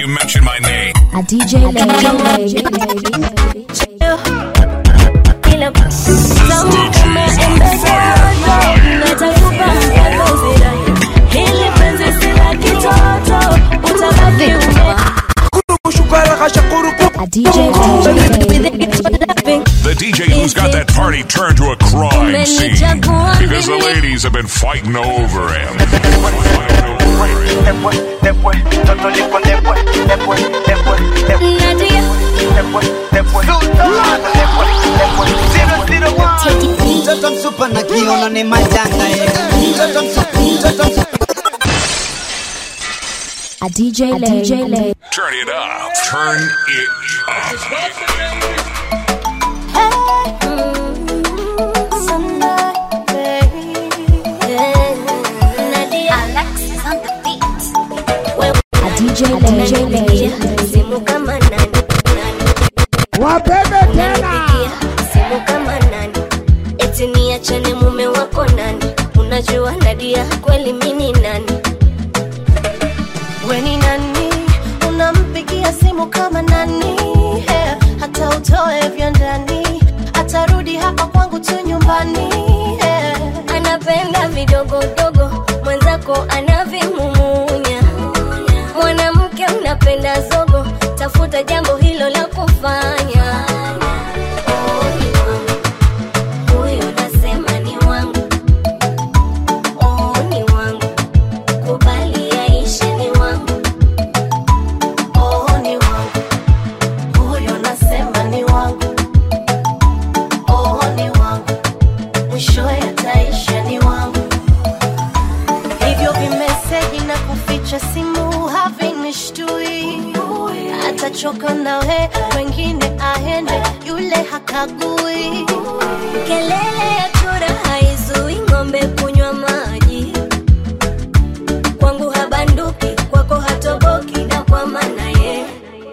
you mention my name. A DJ Lady. Kila tamu kama embe dodo, natakupa mpaka zirai. Hili penzi si la kitoto, utabaki ume- A DJ Lady. The DJ who's got that party turned to a crime scene because the ladies have been fighting over him. Nadia, mtoto msupa na kiono ni majanga eh. mtoto msupa mtoto msupa A DJ Lady. Turn it up. Turn it up. A DJ Lady. simu kama nani Wapende tena. Unanipigia simu kama nani eti niachane mume wako nani unajua nadia kweli mini nani weni nani unampigia simu kama nani yeah. hata utoe vya ndani atarudi hapa kwangu tu nyumbani yeah. anapenda vidogodogo mwenzako anavimumunya mwanamke unapenda zogo tafuta jambo hilo la kufanya Oh, ni wangu. Huyo nasema ni wangu Oh, ni wangu kubali yaishe ni wangu oh, ni wangu huyo nasema ni wangu oh, ni wangu mwishowe ataisha ni wangu hivyo vimeseji na kuficha simu havinishtui atachoka nawe wengine aende yule hakagui kelele ya chura haizui ng'ombe kunywa maji kwangu habanduki kwako hatoboki na kwa maana ye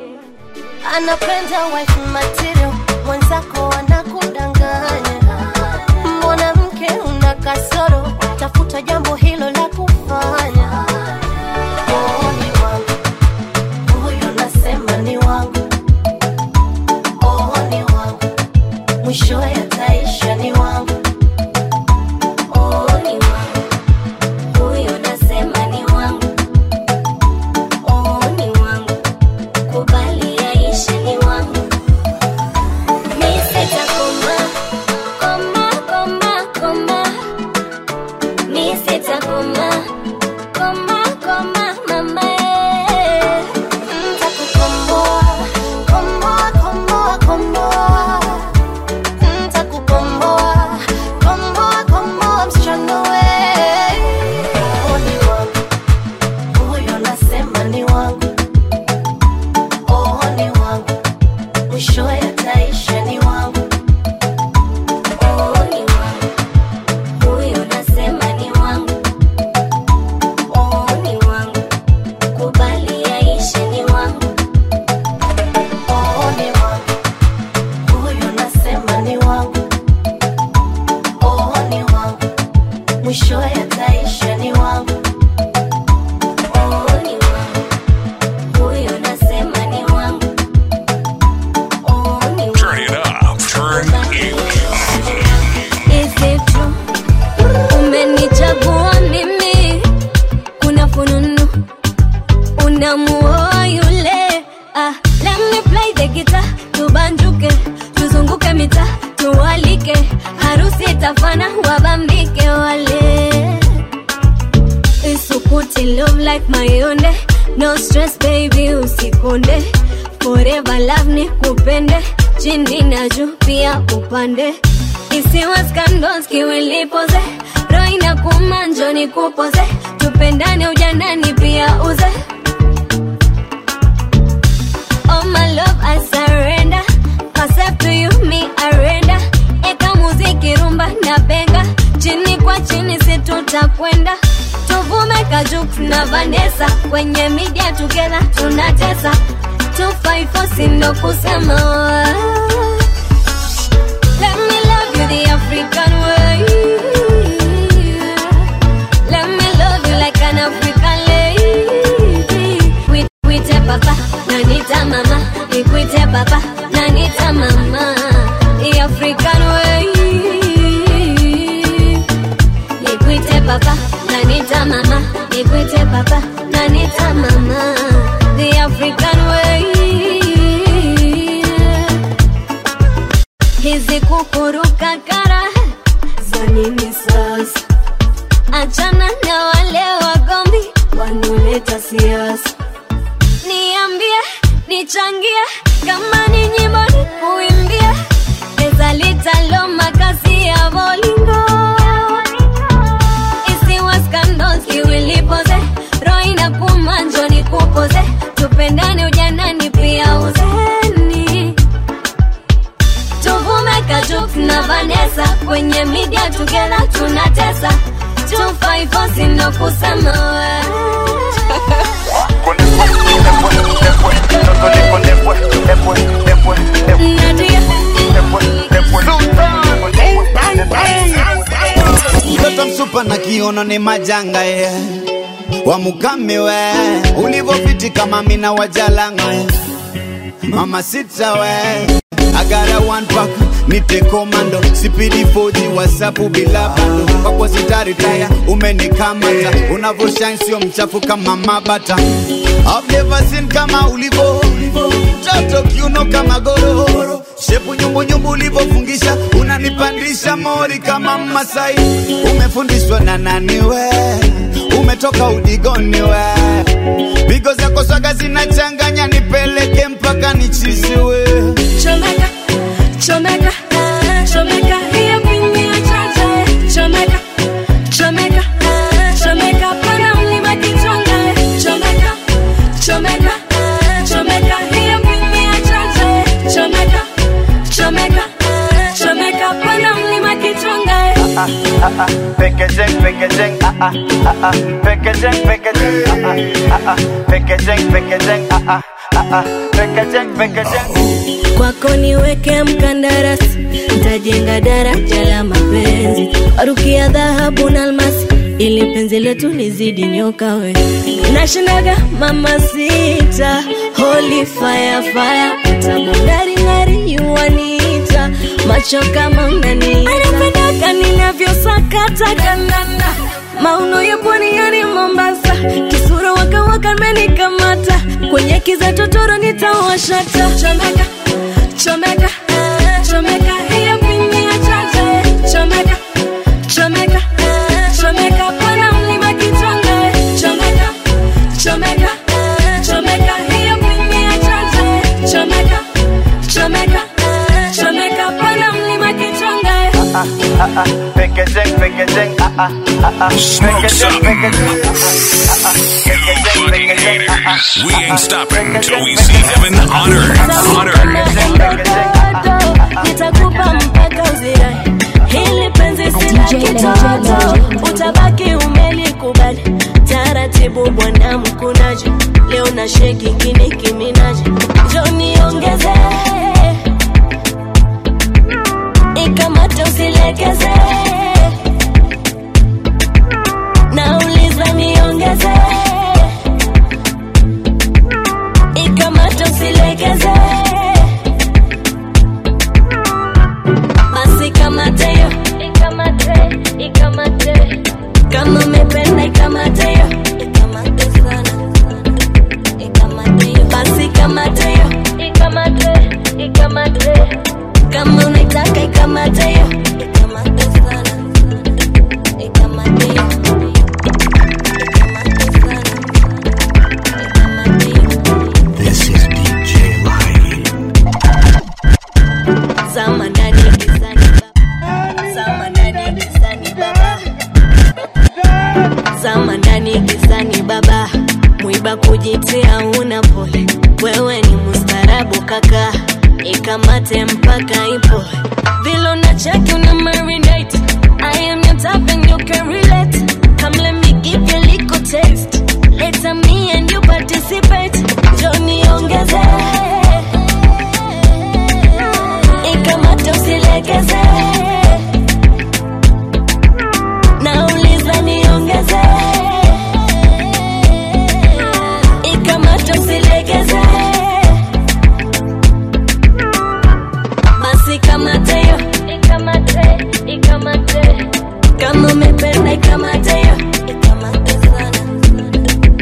anapenda wife material mwenzako anakudanganya mwanamke una kasoro tafuta jambo hilo la kufanya oh, ni wangu huyo nasema ni wangu oh, ni wangu mwishowe ataisha ni wangu oh, ni wangu huyo nasema ni wangu oh, ni wangu kubali yaishe ni wangu mi sitakoma koma koma koma mi sitakoma koma koma mama eh. Ntakukomboa, komboa, komboa, komboa. Ntakukomboa, komboa, komboa, msichana we. Oh, ni wangu. Huyo nasema ni wangu. Oh, ni wangu. Mwishowe ataisha ni wangu. Oh, ni wangu huyo nasema ni wangu oh, ni wangu kubali yaishe ni wangu Oh, ni wangu. Huyo nasema ni wangu. Oh, ni wangu. Mwishowe ataisha ni wangu. oh, ni wangu huyo nasema ni wangu oh, ni wangu Turn it up. Turn it Is it true? Umenichagua mimi, kuna fununu unamuoa yule. Ah, let me play the guitar, tubanjuke, tuzunguke mita, tuwalike, harusi itafana, wabambike wale isukuti love like mayonde no stress baby usikonde forever love ni kupende chini na juu pia upande isiwa scandals kiwilipoze roho inakuma njoni kupoze tupendane ujanani pia uze Oh my love I surrender Myself to you me arenda Eka muziki rumba na benga Chini kwa chini si tutakwenda Tuvume kajuk na Vanessa Kwenye media together tunatesa 254 sindo kusema Let me love you the African way Let me love you like an African lady We, we take papa papa nanita mama the african way hizi kukuruka kara za nini sasa achana na wale wagombi wanaoleta siasa niambie nichangie kama ni nyimbo ni kuimbia pesa litalo makasi ya bolingo isiwa scandals kiwilipoze roho inakuuma njo nikupoze tupendane ujanani pia uzeni tuvume kajuk na vanesa kwenye media together tunatesa 254 sindo kusema we mtoto msupa na kiono ni majanga ye wamukame we ulivofiti kama mina wajalanga ye mama sita we agara one pack nite komando sipidi foji wasapu bila bando kwako sitaritaya umenikamata unavoshine sio mchafu kama mabata I've never seen kama ulivo mtoto kiuno kama gororo shepu nyumbunyumbu ulivofungisha unanipandisha mori kama masai umefundishwa na nani we umetoka udigoni we pigo zako swaga zinachanganya nipeleke mpaka nichiziwe Chomeka, chomeka, chomeka, hiyo pini ya chacha, eh. Chomeka, chomeka, chomeka, pana mlima kichonga, eh. Chomeka, chomeka, chomeka, hiyo pini ya chacha, eh. Chomeka, chomeka, chomeka, pana mlima kichonga, eh. Packaging, packaging, ah ah ah ah. Packaging, packaging, ah ah ah ah. Packaging, packaging, ah ah ah ah. Packaging, packaging. kwako niweke mkandarasi ntajenga daraja la mapenzi warukia dhahabu na almasi ili penzi letu lizidi nyoka we nashindaga mama sita holy fire fire utamungaringari yuwanita macho kama unanianapendaka ninavyosakata kandanda mauno ya pwani yani mombasa kisura wakawaka menikamata kwenye kiza totoro nitawashata chomeka chomeka chomeka hiyo pini ya chacha chomeka chomeka chomeka pana mlima kichonga chomeka chomeka chomeka hiyo pini ya chacha chomeka chomeka chomeka pana mlima kichonga Ah ah ah. Packaging, packaging, ah ah ah ah. Smoke Packaging, some. packaging, ah ah ah ah. You Packaging, fucking packaging, ah ah haters. We ah ain't ah. stopping till we Packaging, see heaven on earth. On earth. Bado, nitakupa mpaka uzirai hili penzi si la DJ kitoto Legend. utabaki umelikubali taratibu bwana mkunaji leo na sheki kini kiminaji joni ongeze ikamate usilegeze nauliza niongeze ikamate usilegeze basi kamate yo ikamate ikamate kama umependa ikamate yo ikamate sana ikamate yo basi kamate yo ikamate ikamate kama unaitaka ikamate yo ikamate sana ikamate yo ikamate sana ikamate yo This is DJ Light. Zama ndani gizani baba. Zama ndani gizani baba. Zama ndani gizani baba. Mwiba kujitia una pole. Wewe ni mustarabu kaka. Ikamate mpaka ipo. Vilo na chaki una marinate. I am your type and you can relate. Come let me give you a little taste. Later me and you participate. Johnny ongeze ikamate usilegeze nauliza niongeze ikamate usilegeze basi kamate yo ikamate ikamate kama umependa ikamate yo ikamate sana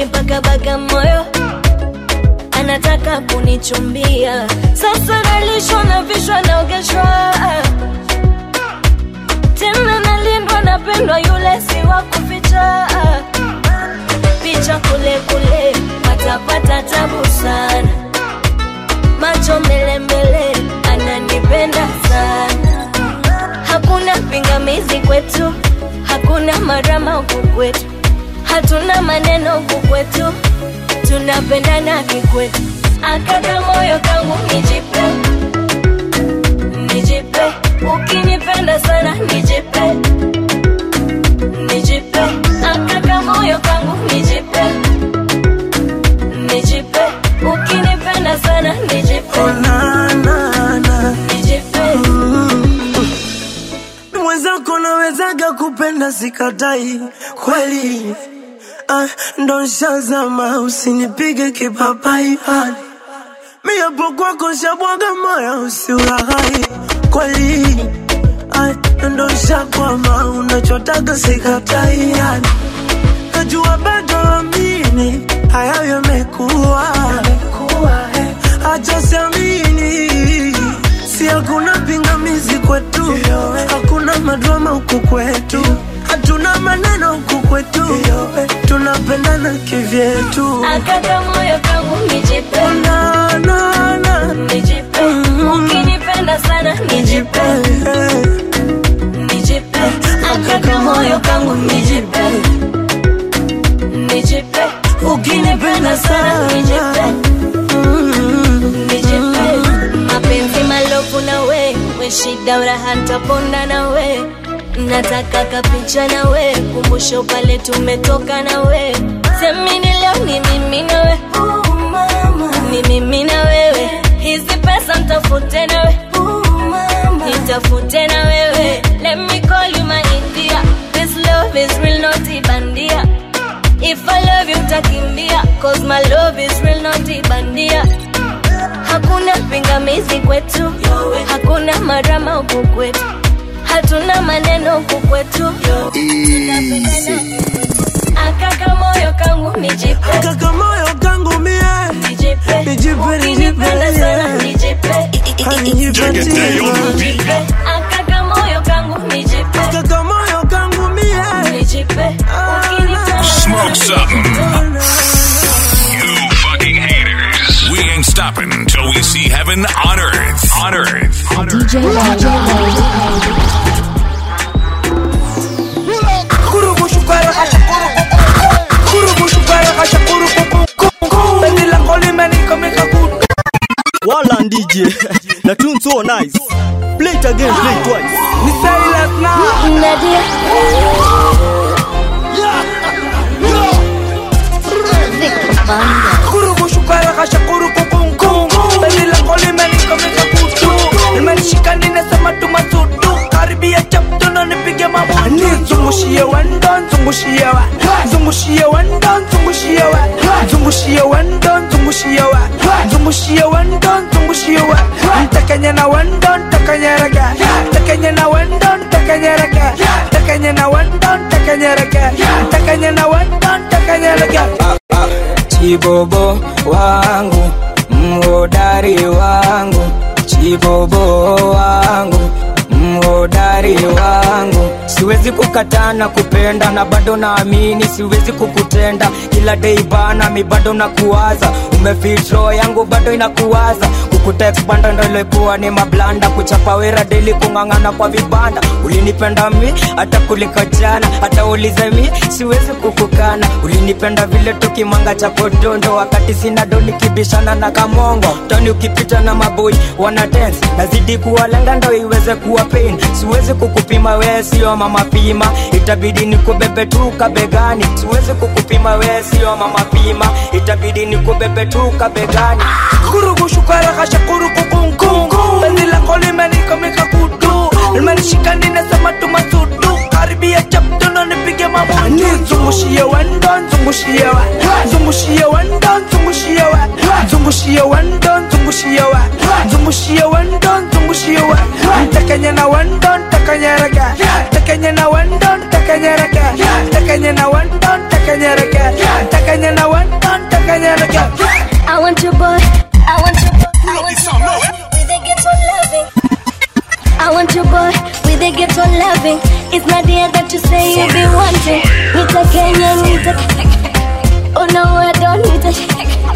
amenipaka baga moyo anataka kunichumbia sasa nalishwa na vishwa naogeshwa tena nalindwa napendwa yule si wa kuficha picha kule kule watapata tabu sana macho mbele mbele ananipenda sana hakuna pingamizi kwetu hakuna marama huku kwetu hatuna maneno huku kwetu tunapendana kikwetu akaka moyo kangu nijipe nijipe ukinipenda sana nijipe nijipe akaka moyo kangu nijipe nijipe ukinipenda sana nijipe nijipe mwenzako nawezaga kupenda sikatai kweli ah, ndo nshazama usinipige kipapai hali mi hapo kwako shabwaga moya usiulaghai kweli ah, ndo nshakwama unachotaga sikatai yani najua bado amini hayo yamekuwa acha siamini si hakuna pingamizi kwetu hakuna madrama huku kwetu hatuna maneno huku kwetu tunapendana kivyetu akaka moyo kangu nijipe na, na, na. nijipe ukinipenda sana nijipe nijipe akaka moyo kangu nijipe nijipe ukinipenda sana nijipe nijipe mapenzi malofu na we we shida uraha ntaponda na we nataka kapicha na we kumbusho pale tumetoka na we semini leo ni mimi na we ni mimi na wewe hizi pesa mtafute na we nitafute na wewe let me call you my india this love is real not ibandia if i love you utakimbia cause my love is real not ibandia hakuna pingamizi kwetu hakuna marama huku kwetu hatuna maneno huku kwetu Tunapendana. akaka moyo kangu nijipe kaka moyo kangu mie nijipe Nijipe, ukinipenda nijipe, sana yeah. nijipe nijipe akaka moyo kangu nijipe kaka moyo kangu mie nijipe ukinipenda Smoke something. You fucking haters. We ain't stopping till we see heaven on earth. On earth. On earth. DJ Lay. Kurubu shukara kasha kurubu Kurubu shukara kasha kurubu Beni lango limenikomeka kudu Wala DJ. the tune so nice. Play it again, play it twice. Ni Silas na Nadia Kurubu shukara kasha kurubu kungu Beni lango limenikomeka kudu Nimenishika ninasema tumasudu Karibia chapto na nipige mabudu Zungushie wendo, zungushie wa Zungushie wendo, zungushie wa Zungushie wendo, zungushie wa Zungushie wendo, zungushie wa Ntakanya na wendo, ntakanya raga Ntakanya na wendo, ntakanya raga Ntakanya na wendo, ntakanya raga Ntakanya na wendo, ntakanya raga Chibobo wangu, mhodari wangu, chibobo wangu, mhodari wangu. Siwezi kukataa na kupenda na bado naamini siwezi kukutenda kila day bana, mi bado nakuwaza, umefit roho yangu bado inakuwaza kukutext banda ndo ilikuwa ni mablanda kuchapa wera deli kung'ang'ana kwa vibanda ulinipenda mi hata kuliko jana hata ulize mi siwezi kukukana ulinipenda vile tukimanga cha podondo wakati sina do nikibishana na kamongo toni ukipita na maboi wana dance nazidi kuwalenga ndo iweze kuwa pain siwezi kukupima wee sio mama pima itabidi nikubebe tu kabegani siwezi kukupima wee sio mama pima itabidi nikubebe tu kabegani kurugu shukara kasha kurugu kungu Bezi lango limenikomeka kudu Limenishika ninasema tumasudu Karibia chapto na nipige mabudu Zungushie wendo, zungushie wa Zungushie wendo, zungushie wa zungushia wandon zungushia wa zungushia wandon zungushia wa ntakanya na wandon takanya raga takanya na wandon takanya raga takanya na wandon takanya raga takanya na wandon takanya raga I want your boy. I want your boy. I want your boy with a ghetto loving. I want your boy with a ghetto loving. It's not the that you say you be wanting. Nita Kenya, Nita. Oh no, I don't need it.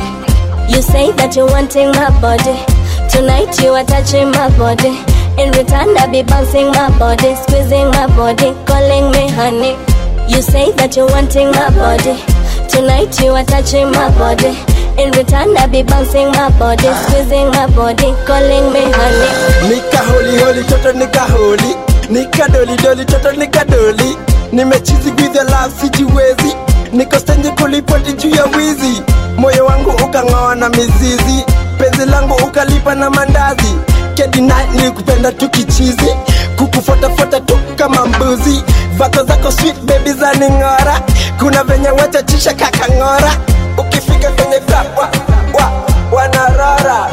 You say that you're wanting my body. Tonight you are touching my body. In return, I be bouncing my body, squeezing my body, calling me honey. You say that you're wanting my body. Tonight you are touching my body. In return, I be bouncing my body, squeezing my body, calling me honey. nika holi holi toto nika holi nika doli doli toto nika doli nimechizi with the love sijiwezi niko stenje kulipoti juu ya wizi moyo wangu ukang'oa na mizizi penzi langu ukalipa na mandazi kedina nilikupenda tu kichizi kukufuatafuata tu kama mbuzi vako zako sweet baby za ning'ora kuna venye wachachisha kakang'ora ukifika kwenye club wa, wa, wanarora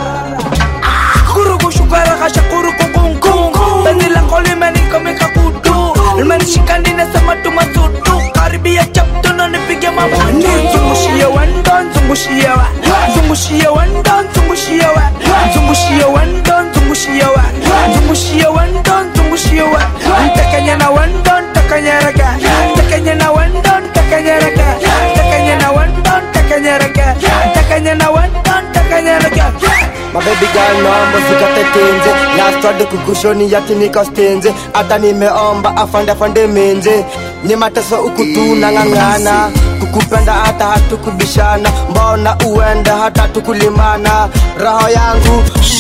kuruku shukara kasha kuruku kungu penzi lako limenikomika kutu limenishika ninasema tumasutu karibia chaptono nipige mabutu zungushia wandon zungushia wa zungushia wandon zungushia wa zungushia wandon zungushia wa zungushia wandon zungushia wa takanya na wandon takanya raga takanya na wandon takanya raga takanya na wandon takanya raga takanya na wandon takanya raga mabebi girl naomba usikate tenze lastwade kukushoni yati nikastenze hata nimeomba afande afande menze ni mateso ukutu nang'ang'ana kukupenda hata hatukubishana mbona uende hata tukulimana roho yangu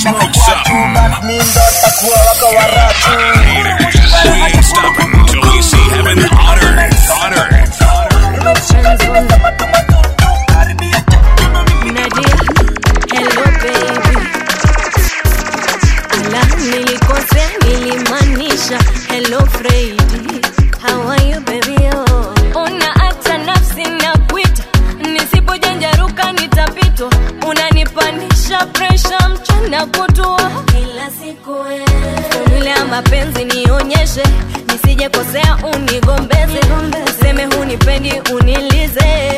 mi ndo takuwa wako waratu We ain't stopping until we see heaven on earth. On earth. Nadia, hello baby. Ala, nilikosea nilimaanisha hello Freddy. How are you baby? Oh. Una hata nafsi na kuita, nisipojanjaruka nitapitwa. Unanipanisha presha mchana kutwa kila siku Formula ya mapenzi nionyeshe, nisije kosea unigombeze, useme hunipendi unilize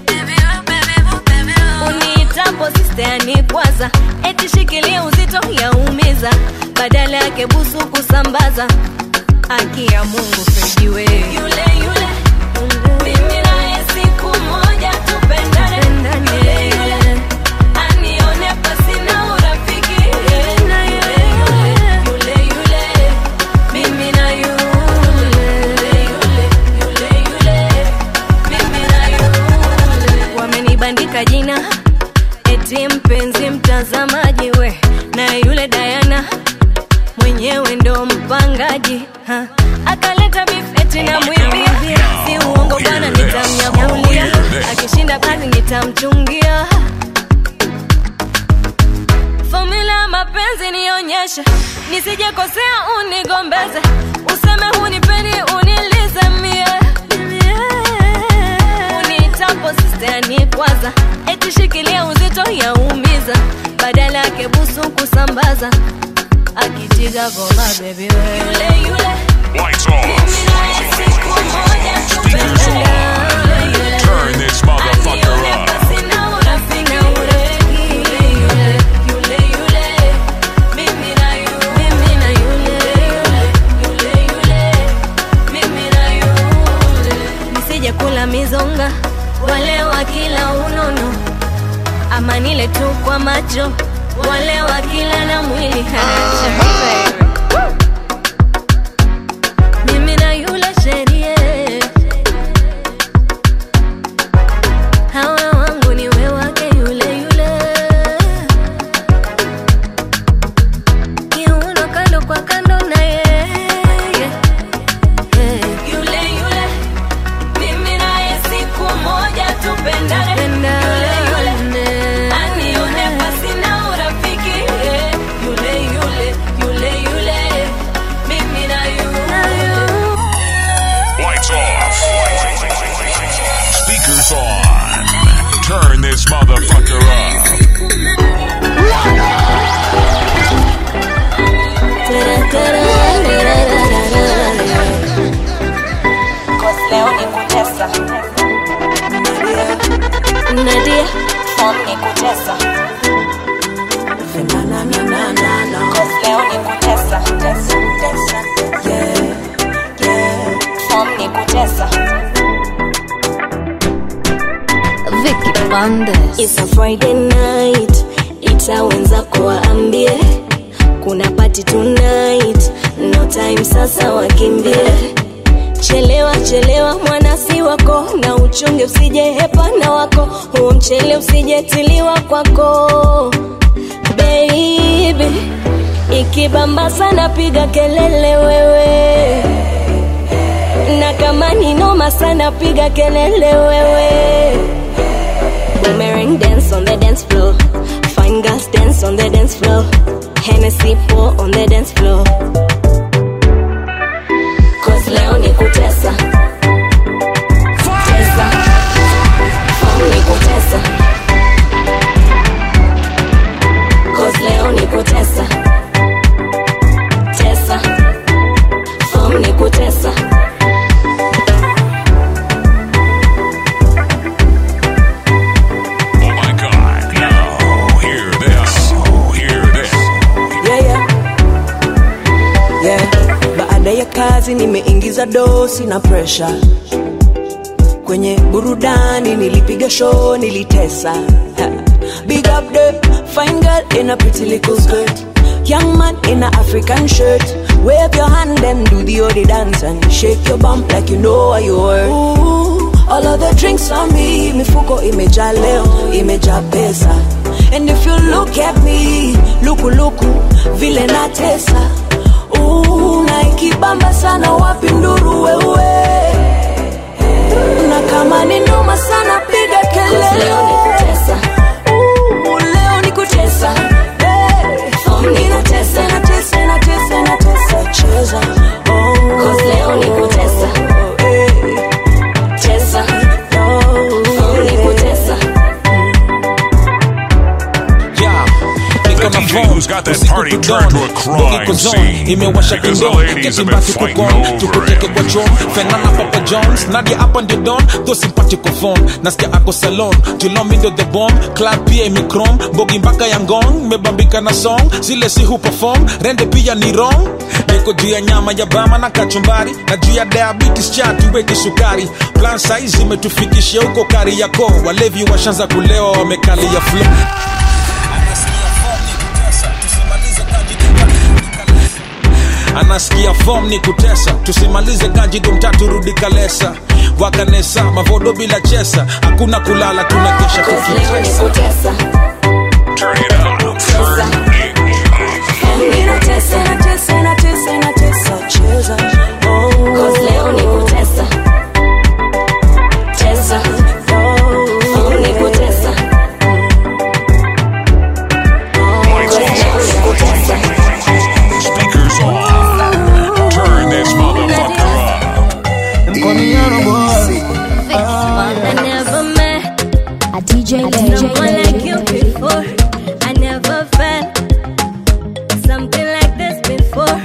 uniitapo sisteani kwanza eti shikilia uzito yaumiza badala yake busu kusambaza haki ya mungu fejiwe yule yule mimi naye siku moja tupendane Yule yule, anione pasina urafiki Yule yule, yule, mimi na yule Yule, yule, yule, mimi na yule wamenibandika jina eti mpenzi mtazamaji we na yule dayana mwenyewe ndo mpangaji ha. akaleta bifeti na mwibia si uongo bwana nitamnyamulia akishinda kazi nitamchungia fomula ya mapenzi nionyeshe nisijekosea unigombeze useme hunipendi unilize mie unitapo sisteani kwanza eti shikilia uzito yaumiza badala yake busu kusambaza akitiga goma bebi we yule yule Lights off. Speakers on. Turn this motherfucker up. nisije kula mizonga wale wa kila unono ama nile tu kwa macho wale wa kila na mwili hacha mimi na yule sherie hawa wangu ni we wake yule yule kiuno kando kwa kando na yeye yule yule mimi naye siku moja tupendane yule yule anione pasina urafiki yule yule yule yule kutesa Cause leo ni kutesa tesa, tesa. Yeah, yeah. Form ni kutesa Vicky Bandes. It's a Friday night, ita wenzako waambie kuna party tonight, no time sasa wakimbie. Chelewa chelewa mwanasi wako, na uchunge usije hepana wako, huo mchele usijetiliwa kwako baby. Ikibamba sana piga kelele wewe, na kama ni noma sana piga kelele wewe. Boomerang dance on the dance floor. Fine girls dance on the dance floor. Hennessy pour on the dance floor. Cause leo ni kutesa. Tesa. Form ni kutesa. Cause leo ni kutesa. Tesa. Form ni kutesa. Oh my God! Now hear this. Hear this. yeah, yeah. Yeah. Baada ya kazi nimeingiza dosi na presha kwenye burudani, nilipiga show, nilitesa. Ha. Big up the fine girl in a pretty little skirt, young man in a African shirt. Wave your hand and do the odi dance and shake your bump like you know what you worth. Ooh, all of the drinks on me, mifuko imejaa leo, imejaa pesa. And if you look at me, luku luku, vile natesa. Ooh, na ikibamba sana wapi nduru wewe na kama ni noma sana piga Cause leo ni kelele kutesa. Ooh, leo ni kutesa Hey. Form ni Ninatesa, kutesa. natesa, natesa, natesa, cheza Oh. Cause leo ni kutesa. Oh, hey. Tesa. Oh, Form ni kutesa. Yeah. The DJ who's got that party turned to a crime scene imewasha because the kindo ladies have been ketibaki fighting kukon over tukuteke kwa chon fenana papa jones nadia hapa ndio don tho simpatiko phone nasikia ako salon julomi ndio the bomb club pia imikrom bogi mpaka ya ngong mebambika na song zile si hu perform rende pia ni wrong niko juu ya nyama ya bama na kachumbari na juu ya diabetes cha tuweke sukari plan size imetufikishia huko kari yako walevi washanza kulewa wamekalia flow anasikia fom ni kutesa tusimalize kanji dumtatu rudi kalesa wakanesa mavodo bila chesa hakuna kulala tunakesha Cause leo ni tukitesa kutesa. Turn it up. Tesa. Form ni kutesa. Natesa, natesa, natesa, cheza Oh. Cause leo ni kutesa. Tesa. Form ni kutesa. Cause leo ni kutesa. Speakers on. Turn this motherfucker up. I never met a DJ someone like you Lay. before. I never felt something like this before.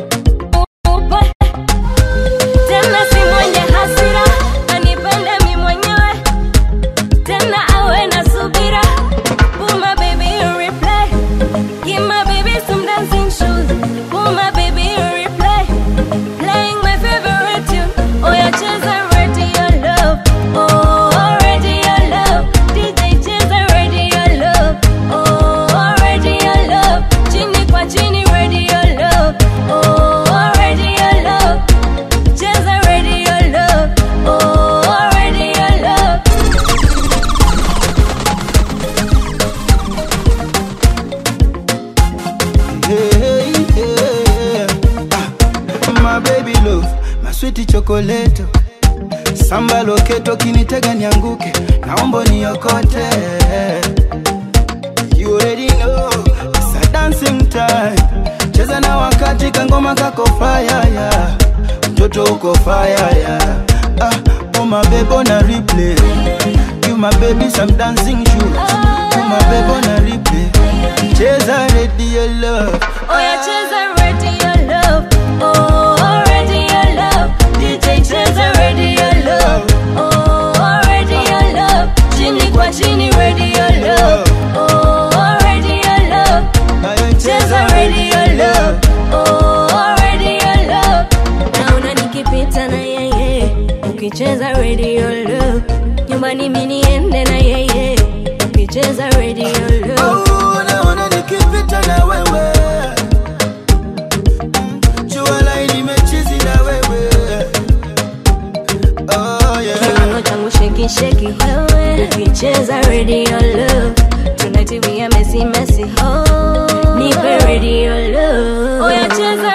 Tena si mwenye hasira, anipende mi mwenyewe. Tena awe na subira. Put my baby in replay. Give my baby some dancing shoes. Put my baby in replay. Playing my favorite tune. Oh, yeah, cheza radio love. Oh, radio love. DJ cheza radio love. Oh, radio love. Chini kwa chini radio love. Oh, radio love. Cheza radio love. Oh, radio love. Hey, yeah. Ah, my baby love, my sweet chocolate. Samba loketo kinitega nianguke, naomba niokote. You already know, it's a dancing time. Cheza na wakati kangoma kako fire yeah. Mtoto uko fire yeah. Ah, oh my baby on a replay. You my baby some dancing shoes. You my baby on a replay. Cheza radio love. Oh, yeah, cheza radio love. Oh, radio love. DJ cheza radio love. Oh, radio love. Chini kwa chini radio love. radio love Oh, naona nikipita na wewe jua lai nimechizi na wewe oh, yeah. kiuno changu sheki sheki wewe ukicheza radio love tonight we are messy messy oh nipe radio love oya cheza